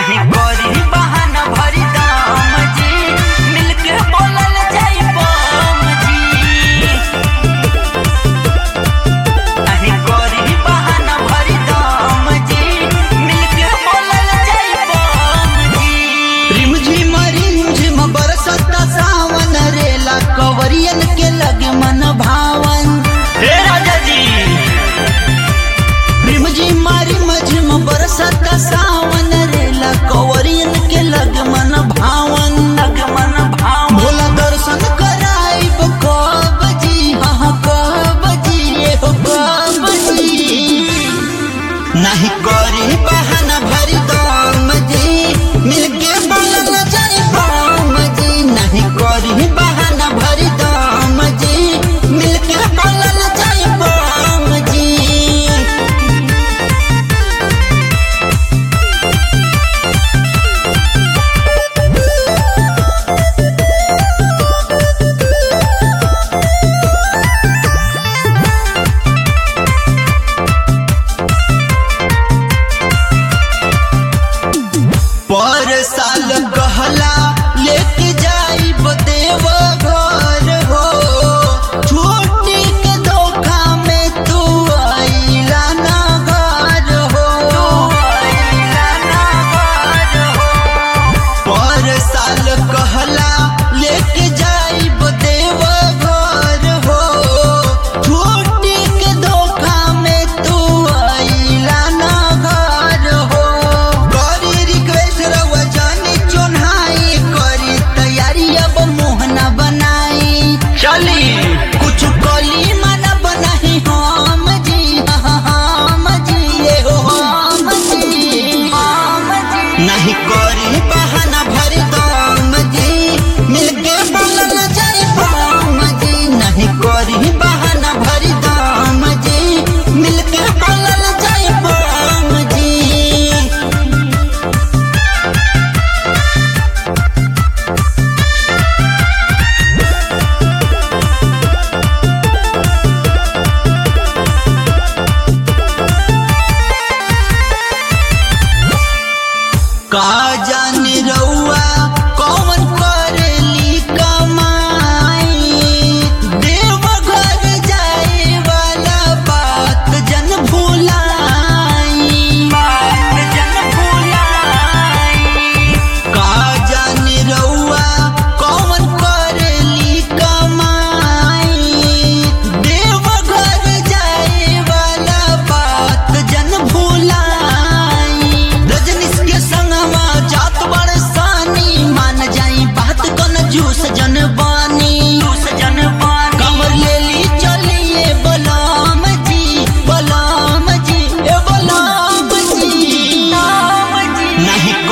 नहीं करी बहाना भरी दाम जी मिलके बोलल जाई बम जी नहीं करी बहाना भरी दाम जी मिलके बोलल जाई बम जी रिमझिम रिमझिम बरसत सावन रेला कवरियन के लगे मन भावन हे राजा जी रिमझिम रिमझिम बरसत सावन रेला कवरियन के लगे मन भावन लगमन भाव भोला दर्शन कराइब कब जी हाँ कब जी ये हो कब जी नहीं करी बहाना भरी दाम जी मिलके बोलल जाई बाम जी नहीं करी बहाना भरी दाम जी मिलके बोलल जाई बाम जी पर साल कहला लेके जाई देव घर हो छुट्टी के धोखा में तू आइला ना घर हो पर साल कहला लेके जाई देव घर हो छुट्टी के धोखा में तू आइला ना घर हो करी रिक्वेस्ट रवा जानी चोन्हाई करी तैयारी अब मोहना बनाई चली कुछ कली माना बनाही हम जी हाँ हम जी ये हो हम जी आम जी नहीं करी बहाना भरी दाम जी मिलके बोलल जाई बाम जी नहीं करी बहाना भरी दाम जी मिलके बोलल जाई बाम जी का जाने रउआ कौन करेली कमाई देव घर जाए वाला बात जन भुलाई बात जन भुलाई का जाने रउआ कौन करेली कमाई देव घर जाए वाला बात जन भुलाई रजनीश के संगवा जात बड़ सानी मान जाई बात कन जूस जन बानी दूस जन पानी कमर ले ली चलिए बलाम जी बलाम जी ए बलाम जी आम जी नहीं